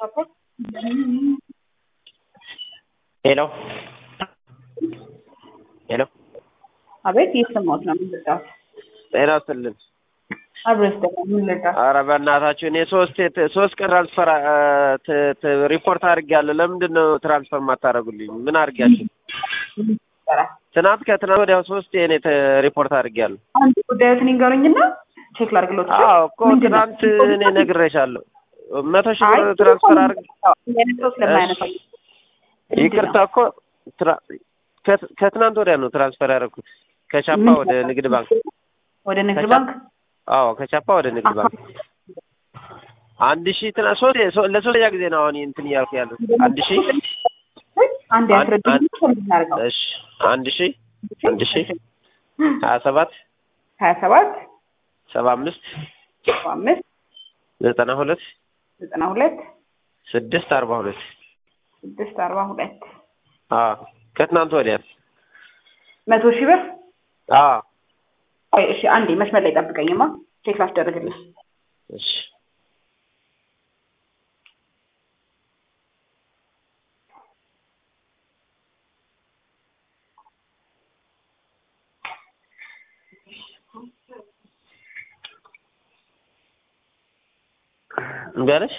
ሄሎ ሄሎ አቤት እየሰማሁት ነው። ምን ልርዳዎት? ጤና ይስጥልን። አብረስ ደግሞ ምን ልርዳዎት? ኧረ በእናታችሁ እኔ ሶስት የት- ሶስት ቀን ትራንስፈር አ- ት- ት- ሪፖርት አድርጌያለሁ። ለምንድን ነው ትራንስፈር የማታደርጉልኝ? ምን አድርጊያችሁ? ትናንት ከትናንት ወዲያ ሶስት እኔ ተ- ሪፖርት አድርጌያለሁ። አንድ ጉዳዮትን ይንገሩኝና ቼክ ላድርግሎት። አዎ እኮ ምንድን ነው? ትናንት እኔ ነግሬሻለሁ። መቶ ሺህ አይ ብር ትራንስፈር አድርግ ይሄን ሰው ስለማያነሳ ይቅርታ እኮ ትራ- ከት- ከትናንት ወዲያ ነው ትራንስፈር ያደረኩት ከቻፓ ወደ ንግድ ባንክ። ወደ ንግድ ከቻ- ባንክ አዎ ከቻፓ ወደ ንግድ ባንክ አንድ ሺህ ትና ሶስት ሶ- ለሶስተኛ ጊዜ ነው አሁን እንትን እያልኩ ያለው አንድ ሺህ አንድ ያስረዱኝ። እናደርገው እሺ አንድ ሺህ አንድ ሺህ ሀያ ሰባት ሀያ ሰባት ሰባ አምስት ሰባ አምስት ዘጠና ሁለት ዘጠና ሁለት ስድስት አርባ ሁለት ስድስት አርባ ሁለት አዎ ከትናንት ወዲያ መቶ ሺህ ብር አዎ ቆይ እሺ አንዴ መስመር ላይ ጠብቀኝማ ቼክ ላስደርግልህ እሺ እምቢ አለሽ?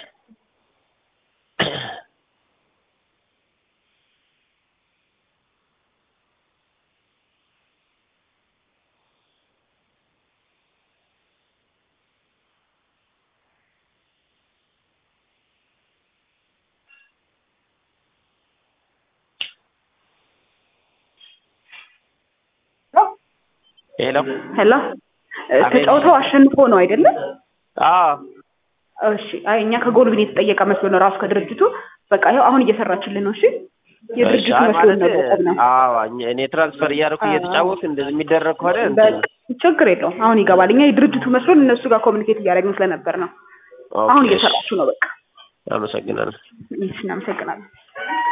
ሄሎ ሄሎ እ፣ ተጫውተው አሸንፎ ነው አይደለም አዎ እሺ አይ እኛ ከጎልብን የተጠየቀ መስሎ ነው ራሱ ከድርጅቱ በቃ ይኸው አሁን እየሰራችልን ነው እሺ የድርጅቱ እሺ፣ አይ መስሎ ነው ማለት ያቆምነው አዎ እኛ- እኔ ትራንስፈር እያደረኩ እየተጫወት እንደዚህ የሚደረግ ከሆነ እንትን በቃ ችግር የለውም አሁን ይገባል እኛ የድርጅቱ መስሎን እነሱ ጋር ኮሚኒኬት እያደረግን ስለነበር ነው ኦኬ፣ አሁን እሺ፣ እየሰራችሁ ነው በቃ አመሰግናለሁ። እሺ እናመሰግናለን